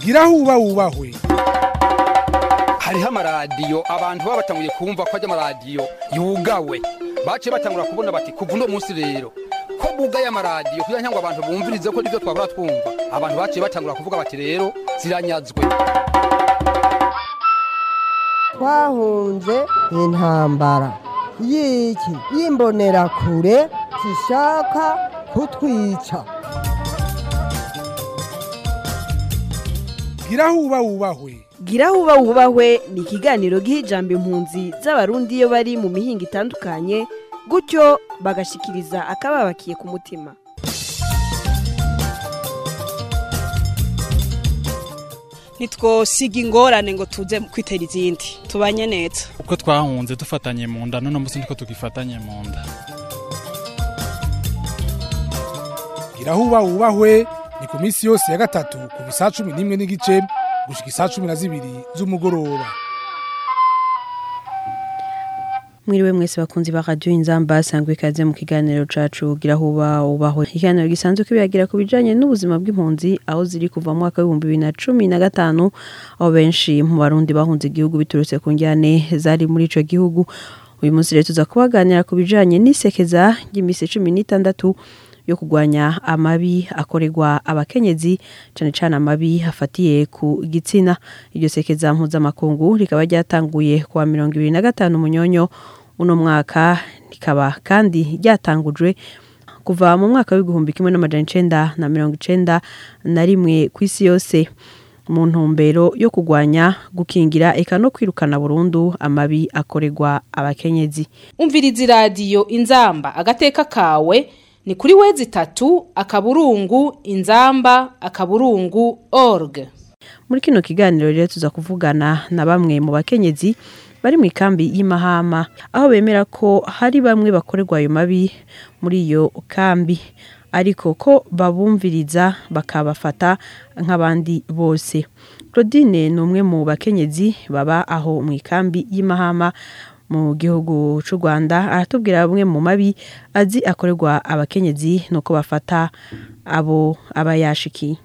gira huba wubahwe hariho amaradiyo abantu baba batanguye kumva ko ajya amaradiyo yugawe baciye batangura kubona bati kuva uno munsi rero ko bugaye amaradiyo kugira ngo abantu bumvirize ko nibyo twabura twumva abantu baciye batangura kuvuga bati rero ziranyazwe twahunze intambara y'iki y'imbonerakure zishaka kutwica gira huba wubahwe gira huba wubahwe ni ikiganiro giha ijambo impunzi z'abarundi iyo bari mu mihinga itandukanye gutyo bagashikiriza akababakiye ku mutima ntitwosiga ingorane ngo tuze kwitera izindi tubanye neza uko twahunze dufatanye mu nda none munsi niko tugifatanye mu nda gira huba wubahwe ni ku minsi yose ya gatatu kuva isaa cumi n'imwe n'igice gushika isaa cumi na zibiri z'umugoroba mwiriwe mwese bakunzi ba radio inzamba sangwe ikaze mu kiganiro cacu gira huba ubahwe ikiganiro gisanzwe kibagira ku bijanye n'ubuzima bw'impunzi aho ziri kuva mu mwaka w'ibihumbi bibiri na cumi na gatanu aho benshi mu barundi bahunze igihugu biturutse ku njyane zari muri ico gihugu uyu munsi rero tuza kubaganira ku bijanye n'isekeza ry'imisi cumi n'itandatu yo kurwanya amabi akorerwa abakenyezi cane cane amabi afatiye ku gitsina iryo sekeza mpuzamakungu rikaba ryatanguye kuwa mirongo ibiri na gatanu munyonyo uno mwaka rikaba kandi ryatangujwe kuva mu mwaka w'igihumbi kimwe n'amajana icenda na mirongo icenda na rimwe ku isi yose mu ntumbero yo kurwanya gukingira eka no kwirukana burundu amabi akorerwa abakenyezi umviriza iradiyo inzamba agateka kawe ni kuri wezi itatu akaburungu inzamba akaburungu org muri kino kiganiro rero tuza kuvugana na bamwe mu bakenyezi bari mu ikambi y'imahama aho bemera ko hari bamwe bakorerwa ayo mabi muri iyo kambi ariko ko babumviriza bakabafata nk'abandi bose claudine ni umwe mu bakenyezi baba aho mu ikambi y'imahama mu gihugu cy'u rwanda aratubwira bamwe mu mabi azi akorerwa abakenyezi nuko bafata abo aba yashikiye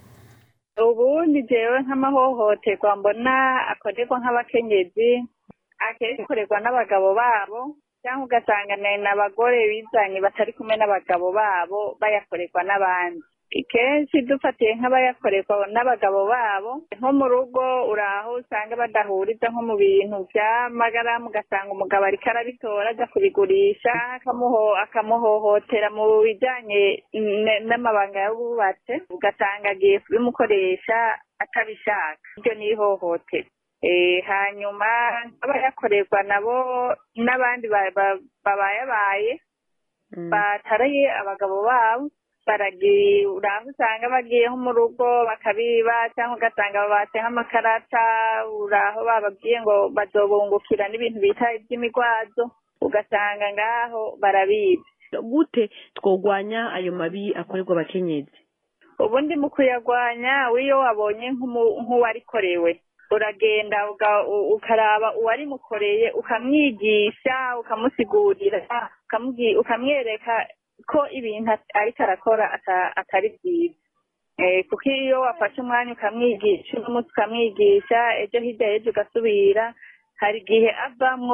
ubu ni jewe nk'amahohoterwa mbona akorerwa nk'abakenyezi akenshi akorerwa n'abagabo babo cyangwa ugasanga ni abagore bizanye batari kumwe n'abagabo babo bayakorerwa n'abandi kenshi dufatiye nk'abayakorerwa n'abagabo babo nko mu rugo uraho usanga badahuriza nko mu bintu by'amagaramu ugasanga umugabo ariko arabitora ajya kubigurisha akamuhohotera mu bijyanye n'amabanga y'abubatse ugasanga agiye kubimukoresha atabishaka iryo ni ihohotera hanyuma abayakorerwa nabo n'abandi babayabaye bataraye abagabo babo baragiye uraho usanga bagiye nko mu rugo bakabiba cyangwa ugasanga babatse nk'amakarata uraho bababwiye ngo bazobungukira n'ibintu bita iby'imigwazo ugasanga ngaho barabiba gute twogwanya ayo mabi akorerwa abakenyezi ubundi mu kuyagwanya wiyo wabonye nk'uwarikorewe uragenda ukaraba uwarimukoreye ukamwigisha ukamusigurira ukamwereka ko ibintu ariko arakora atari byiza kuko iyo wafashe umwanya ukamwigisha uno munsi ukamwigisha ejo hirya y'ejo ugasubira hari igihe avamwo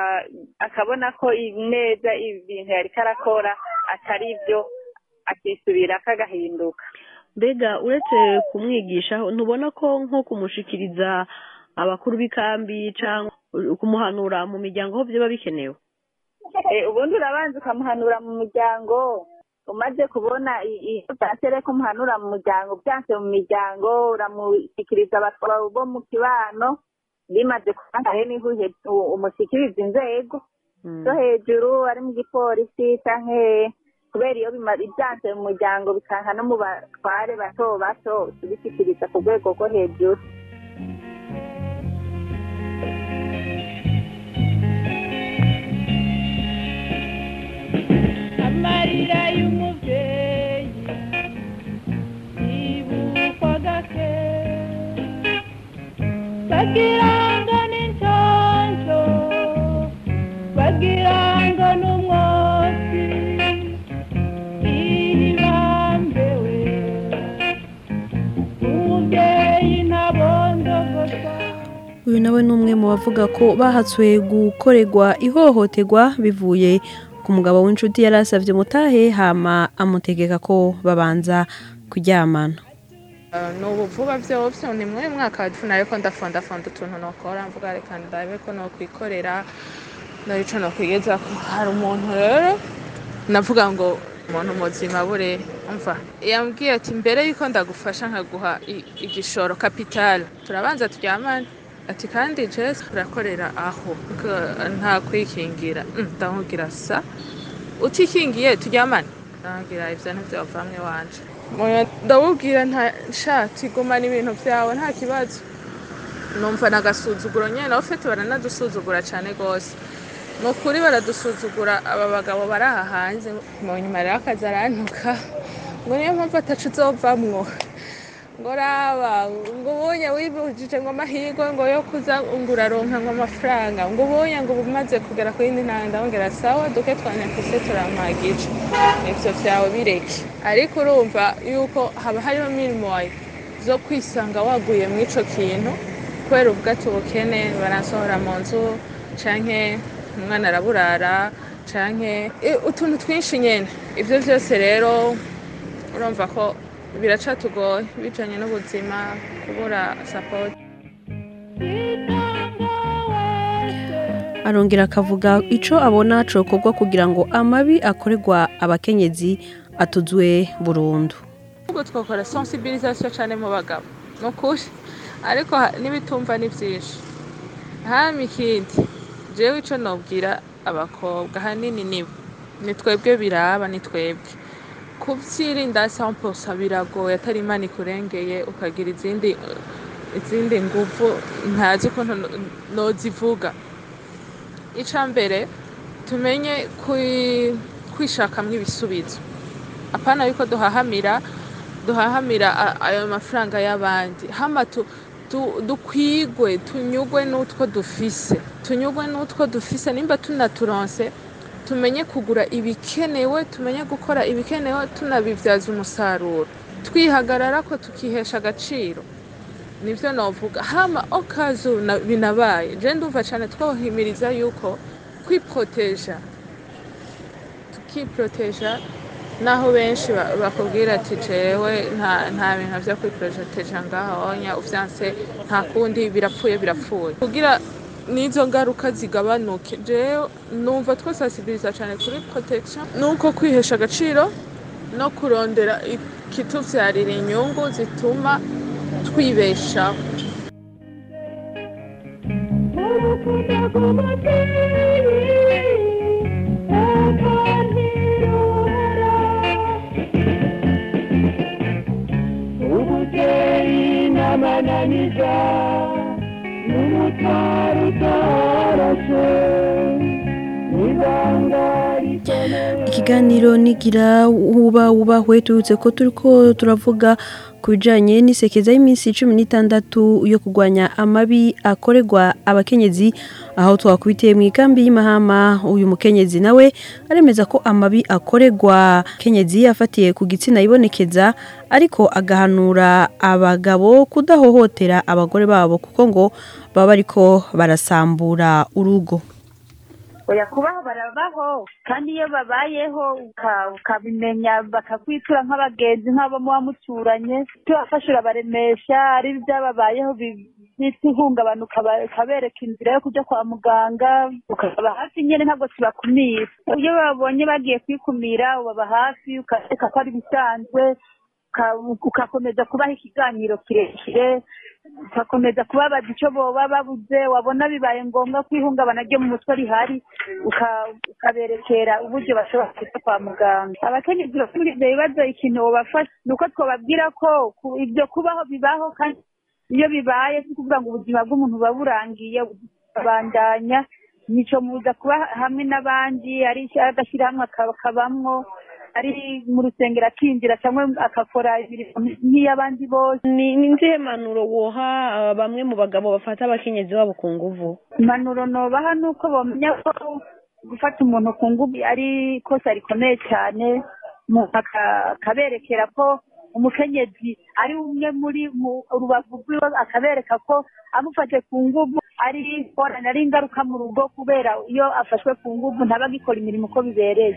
akabona ko neza ibintu yariko arakora atari byo akisubira akagahinduka mbega uretse kumwigisha ntubona ko nko kumushikiriza abakuru b'ikambi cyangwa kumuhanura mu miryango aho byaba bikenewe ubundi urabanza ukamuhanura mu muryango umaze kubona iyo byansere ko umuhanura mu muryango byanse mu miryango uramushyikiriza abatwara bo mu kibano bimaze kubangahe niho umushyikiriza inzego zo hejuru ari mu gipolisi cyangwa kubera iyo ibyanse mu muryango bikanka no mu batware bato bato tubishyikiriza ku rwego rwo hejuru amarira y'umubyeyi yibukwa gake bagira ngo ni nshyashyo bagira ngo ni umwotsi ihibambewe umubyeyi ntabwo uyu nawe ni umwe mu bavuga ko bahatswe gukorerwa ihohoterwa bivuye ku mugabo w'inshuti yari asabye mutahe hama amutegeka ko babanza kuryamana ni ubu vuba byose ni muri mwaka wa cumi ariko ndafondafonda utuntu nokora mvuga reka ndabe ko nokwikorera narico nokwigeza hari umuntu rero navuga ngo umuntu muzima bure umva yambwiye ati mbere yuko ndagufasha nkaguha i- igishoro kapitale turabanza turyamane ati kandi jesi turakorera aho Ko- nta kwikingira Mm, ndamubwira sa utikingiye turyamane ndamubwira ivyo ntivyovamwe wanje Moya ndamubwira nta shati gumana ibintu vyawe nta kibazo numva nagasuzuguro nyene nawe ufite baranadusuzugura cane gose ni ukuri baradusuzugura aba bagabo bari aha hanze mu nyuma rero akazi arantuka ngo niyo mpamvu atacu uzovamwo ngo raba ngo ubonye wibujije ngo amahirwe ngo yo kuza ngo uraronka ngo amafaranga ngo ubonye ngo uba umaze kugera ku yindi ntanga ndamubwira sawa duke twanyakuse turampagije ivyo vyawe bireke ariko urumva yuko haba hariho mirimoye zo kwisanga waguye mu ico kintu kubera ubwato ubukene baransohora mu nzu canke umwana araburara canke i- utuntu twinshi nyene ivyo vyose rero urumva ko biracatugoye bijanye n'ubuzima kubura support arongera akavuga ico abona cokorwa kugira ngo amabi akorerwa abakenyezi atuzwe burundu ubwo twakora sensibilisation cane mu bagabo ni ukuri ariko ha- n'ibitumva ni vyinshi hama ikindi jewe ico nobwira abakobwa hanini nibo ni twebwe biraba ni twebwe kuvyirinda samposa biragoye atari imana ikurengeye ukagira izindi izindi nguvu ntazi ukuntu no- nozivuga ica mbere tumenye kwi- kwishakamwo ibisubizo apana yuko duhahamira duhahamira a- ayo mafaranga y'abandi hama tu, tu, dukwigwe tunyugwe n'utwo dufise tunyugwe n'utwo dufise nimba tunaturonse tumenye kugura ibikenewe tumenye gukora ibikenewe tunabivyaza umusaruro twihagarara ko tukihesha agaciro nivyo novuga hama okazu na- binabaye je ndumva cane twohimiriza yuko kwiproteja tukiproteja naho benshi ba- bakubwira ati jewe nta nta bintu vyo kwiproteja ngaho onya uvyanse nta kundi birapfuye birapfuye kugira n'izo ngaruka zigabanuke jewe numva twosasibiriza cane kuri protection nuko kwihesha agaciro no kurondera ikituvyarira inyungu zituma twibeshaho ubuvyeyi n'amananiza n'umutwaro utoroshe n'ibanga rikomeye ikiganiro nigira uba wubahwe tubutse ko turiko turavuga ku bijanye n'isekeza y'iminsi cumi n'itandatu yo kurwanya amabi akorerwa abakenyezi aho twakubitiye mu ikambi y'imahama uyu mukenyezi nawe aremeza ko amabi akorerwa kenyezi afatiye ku gitsina yibonekeza ariko agahanura abagabo kudahohotera abagore babo kuko ngo baba bariko barasambura urugo oya kubaho barabaho kandi iyo babayeho uka- ukabimenya bakakwitura nk'abagenzi nk'abo muba muturanye tubafasha urabaremesha ari ibyababayeho bi- bita ihungabana ukaba- ukabereka inzira yo kujya kwa muganga ukababa hafi nyine ntabwo tubakumira iyo babonye bagiye kwikumira ubaba hafi ukareka ko ari ibisanzwe uka- ugakomeza kubaha ikiganiro kirekire ugakomeza kubabaza icyo boba babuze wabona bibaye ngombwa ko ihungabana ryo mu mutwe rihari uka- ukaberekera uburyo bashobora kujya kwa muganga abakenyezi bafite muri ibyo bibazo ikintu wobafasha ni uko twababwira ko ku- ibyo kubaho bibaho kandi iyo bibaye si ukuvuga ngo ubuzima bw'umuntu buba burangiye babandanya nico muza kuba hamwe n'abandi ari agashyirahamwe akabamwo ari mu rusengero akinjira cyangwa agakora imirimo nk'iy'abandi bose ni ni nzihe manuro woha uh, bamwe mu bagabo bafata abakenyezi babo ku nguvu impanuro nobaha ni uko bamenya ko gufata umuntu ku ngufu ari ikosa rikomeye cyane umuntu aka- akaberekera ko umukenyezi ari umwe muri mu rubavu rwiwe akabereka ko amufashe ku nguvu ari ingorane ari ingaruka mu rugo kubera iyo afashwe ku nguvu ntaba agikora imirimo uko bibereye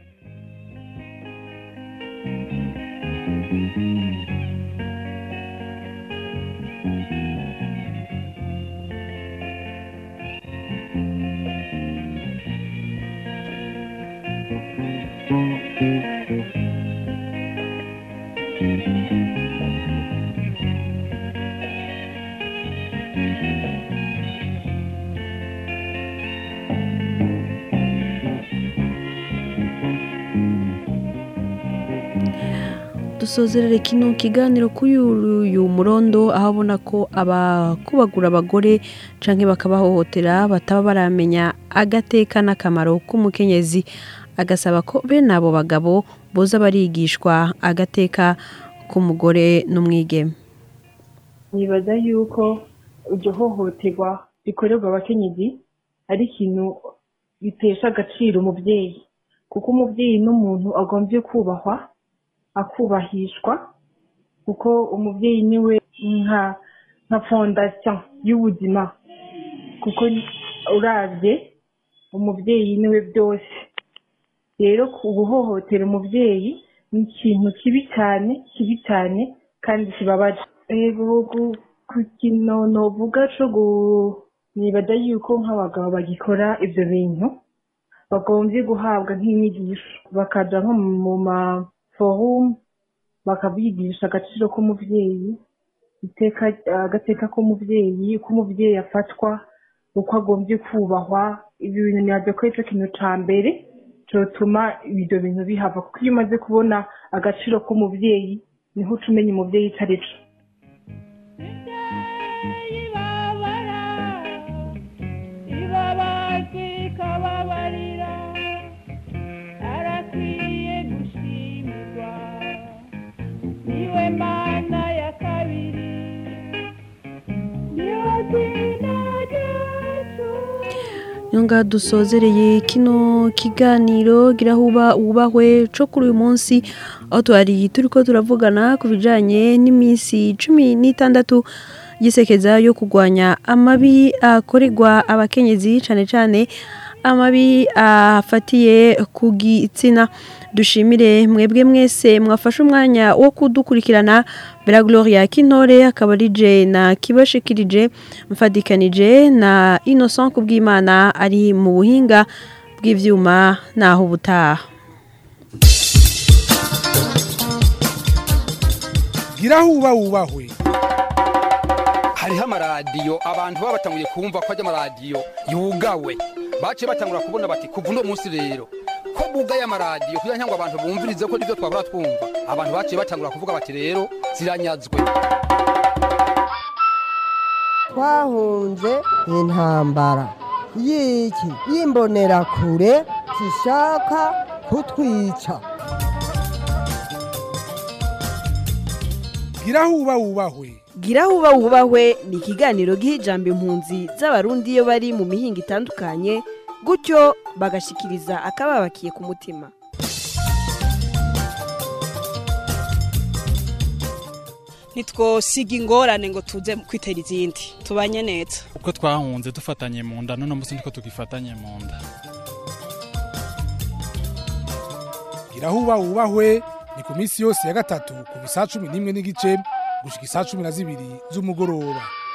dusozerere kino kiganiro kuri uyu murondo aho abona ko abakubagura abagore canke bakabahohotera bataba baramenya agateka n'akamaro k'umukenyezi agasaba ko bene abo bagabo boza barigishwa agateka k'umugore n'umwigeme nibaza yuko iryo hohoterwa rikorerwa abakenyezi ari ikintu bitesha agaciro umubyeyi kuko umubyeyi n'umuntu agombye kubahwa akubahishwa kuko umubyeyi niwe nka nka fondasiyo y'ubuzima kuko urabye umubyeyi niwe byose rero guhohotera umubyeyi ni ikintu kibi cyane kibi cyane kandi kibabaje ku kintu novuga cyo nibaza yuko nk'abagabo bagikora ibyo bintu bagombye guhabwa nk'inyigisho bakaja nko mu ma forumu bakabigisha agaciro k'umubyeyi agateka k'umubyeyi uko umubyeyi afatwa uko agombye kubahwa ibi bintu ntibaze ko aricyo kintu cya mbere cyotuma ibyo bintu bihava kuko iyo umaze kubona agaciro k'umubyeyi niho uca umenya umubyeyi icyo ari cyo nyonga dusozereye kino kiganiro girahuba wubahwe cyo kuri uyu munsi aho twari turi ko turavugana ku bijyanye n'iminsi cumi n'itandatu gisekeza yo kurwanya amabi akorerwa abakenyezi cyane cyane amabi afatiye ku gitsina dushimire mwebwe mwese mwafashe umwanya wo kudukurikirana bera gloria kintore akaba ari je na kibashikirije mfadikanije na innocent kubwimana ari mu buhinga bw'ivyuma naho ubutaha girahuba wubahwe hariho amaradiyo abantu baba batanguye kumva ko ajya amaradiyo yugawe baciye batangura kubona bati kuva uno munsi rero ko bugaye amaradiyo kugira ngo abantu bumvirize ko nibyo twabura twumva abantu baciye batangura kuvuga bati rero ziranyazwe twahunze intambara y'iki y'imbonerakure zishaka kutwica girahuba wubahwe girahuba wubahwe ni ikiganiro giha ijambo impunzi z'abarundi iyo bari mu mihinga itandukanye gutyo bagashikiriza akababakiye ku mutima ntitwosiga ingorane ngo tuze kwitera izindi tubanye neza uko twahunze dufatanye mu nda none munsi niko tugifatanye mu nda girahuba wubahwe ni ku minsi yose ya gatatu kuva isaa cumi n'imwe n'igice gushika isaa cumi na zibiri z'umugoroba